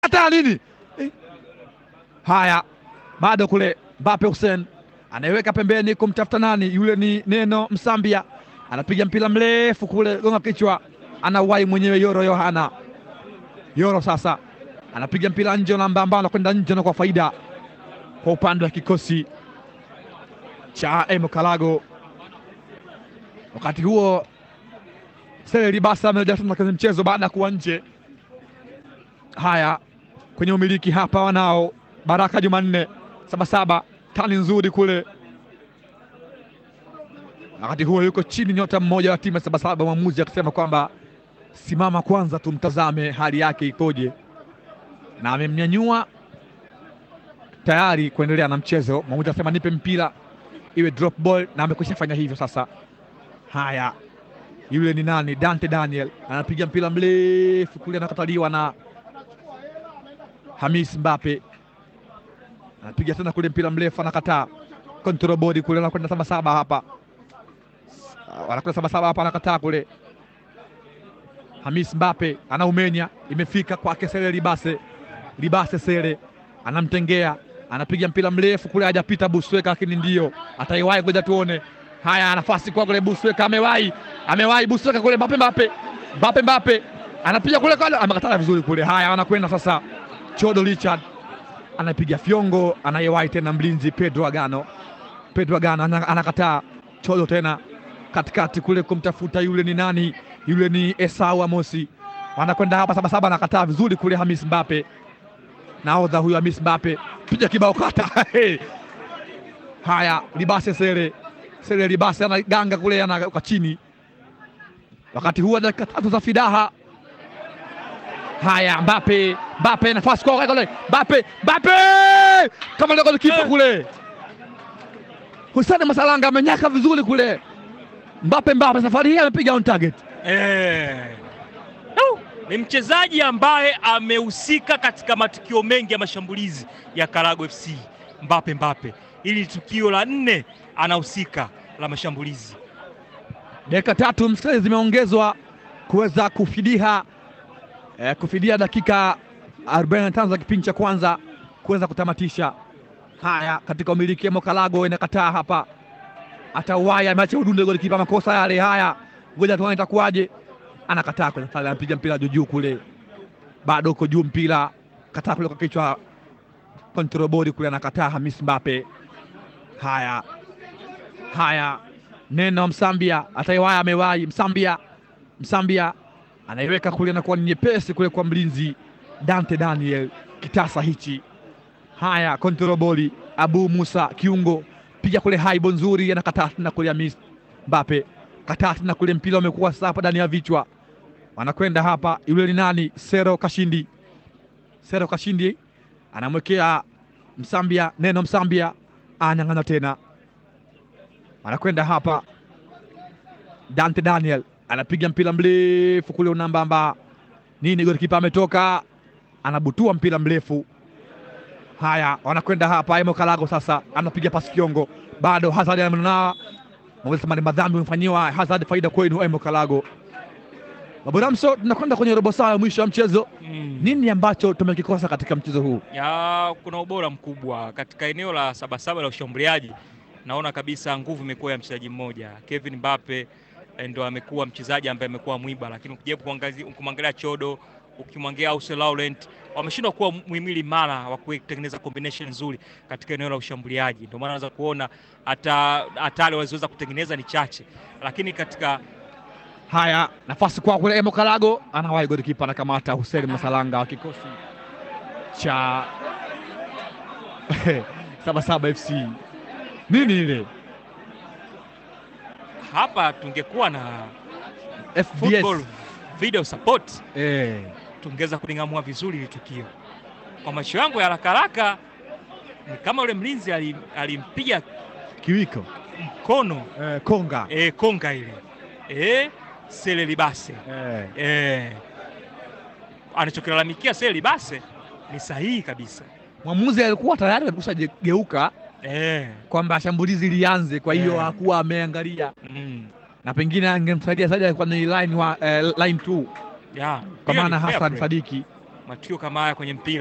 hata nini eh. Haya, bado kule Mbappe Hussein anaiweka pembeni kumtafuta nani, yule ni Neno Msambia, anapiga mpira mrefu kule, gonga kichwa, anawahi mwenyewe Yoro Yohana. Yoro sasa anapiga mpira nje, namba ambao anakwenda nje na kwa faida kwa upande wa kikosi cha Emo Kalago. Wakati huo Sele Libasa amerejea tena kwenye mchezo baada ya kuwa nje. Haya, kwenye umiliki hapa wanao Baraka Jumanne Sabasaba, tani nzuri kule. Wakati huo yuko chini nyota mmoja wa timu ya Sabasaba, mwamuzi akisema kwamba simama kwanza, tumtazame hali yake ikoje, na amemnyanyua tayari kuendelea na mchezo. Mwamuzi akasema nipe mpira iwe drop ball, na amekwisha fanya hivyo sasa. Haya, yule ni nani? Dante Daniel anapiga mpira mrefu kule, anakataliwa na Hamis Mbappe, anapiga tena kule mpira mrefu, anakataa. Control body kule, anakwenda Sabasaba hapa, wanakwenda Sabasaba hapa, anakataa kule. Hamis Mbappe anaumenya, imefika kwake Sele Libase, Libase Sele anamtengea, anapiga mpira mrefu kule, hajapita Busweka, lakini ndio ataiwahi, ngoja tuone. Haya, nafasi kwa kule Busweka, amewahi amewahi Busweka kule, Mbappe Mbappe Mbappe Mbappe anapiga kule kale, amekatana vizuri kule. Haya, anakwenda sasa, Chodo Richard anapiga fyongo, anayewahi tena mlinzi Pedro Agano, Pedro Agano anakataa. Chodo tena katikati kule kumtafuta yule ni nani? Yule ni Esau Amosi, wanakwenda hapa Sabasaba, anakataa vizuri kule. Hamis Mbappe, nahodha huyu Hamis Mbappe, piga kibao kata haya, Libase Sele Sele Libase anaganga kule, anaweka chini. Wakati huo dakika tatu za fidaha. Haya, Mbappe Mbappe, nafasi kwa kule, Mbappe Mbappe kama ndio kipa kule. Hussein Masalanga amenyaka vizuri kule. Mbappe Mbappe safari hii amepiga on target. Eh. No, ni mchezaji ambaye amehusika katika matukio mengi ya mashambulizi ya Karago FC. Mbappe Mbappe, ili tukio la nne anahusika la mashambulizi. Dakika tatu mstari zimeongezwa kuweza kufidia eh, kufidia dakika 45 za kipindi cha kwanza kuweza kutamatisha. Haya, katika umiliki ya Mokalago inakataa hapa, atawaya ameacha udunde goli kipa makosa yale. Haya, ngoja tuone itakuwaje. Anakataa kwenye pale, anapiga mpira juu juu kule, bado uko juu mpira, kataa kule kwa kichwa, control body kule, anakataa Hamis Mbappe. Haya haya Neno Msambia ataiwaya, amewahi Msambia, Msambia anaiweka kule, anakuwa ni nyepesi kule kwa mlinzi Dante Daniel kitasa hichi. Haya, kontroboli Abu Musa kiungo, piga kule haibo nzuri, anakataa tena kule Hamis Mbappe, kataa tena kule, mpira umekuwa sapa ndani ya vichwa, wanakwenda hapa. Yule ni nani? Sero Kashindi, Sero Kashindi anamwekea Msambia, Neno Msambia anang'ana tena anakwenda hapa Dante Daniel anapiga mpira mrefu kule unambamba nini, golikipa ametoka anabutua mpira mrefu. Haya, wanakwenda hapa Emo Kalago sasa anapiga pasi kiongo, bado Hazard amenona mwesema ni madhambi umefanyiwa Hazard, faida kwenu Emo Kalago. Maburamso, tunakwenda kwenye robo saa ya mwisho ya mchezo Mm. nini ambacho tumekikosa katika mchezo huu? Ya, kuna ubora mkubwa katika eneo la Sabasaba la ushambuliaji. Naona kabisa nguvu imekuwa ya mchezaji mmoja Kevin Mbappe eh, ndo amekuwa mchezaji ambaye amekuwa mwiba, lakini ukijaribu kuangalia ukimwangalia Chodo, ukimwangalia Ause Laurent wameshindwa kuwa muhimili imara wa kutengeneza combination nzuri katika eneo la ushambuliaji. Ndio maana unaweza kuona hata hatari walizoweza kutengeneza ni chache, lakini katika Haya, nafasi kwa kule Emo Kalago anawahi golikipa anakamata Hussein Masalanga wa kikosi cha Sabasaba FC. Nini ile hapa tungekuwa na FBS football video support eh, tungeweza kuling'amua vizuri hili tukio. Kwa macho yangu ya haraka haraka ni kama yule mlinzi alim- alimpiga kiwiko mkono eh, konga e, konga ile e, Sele Libase eh. e, anachokilalamikia Sele Libase ni sahihi kabisa Mwamuzi alikuwa tayari amekusha geuka e, kwamba shambulizi lianze, kwa hiyo Eh. hakuwa ameangalia mm, na pengine angemsaidia zaidi alikuwa ni line wa eh, line 2 ya, kwa hiyo maana ni fair Hassan play. Sadiki matukio kama haya kwenye mpira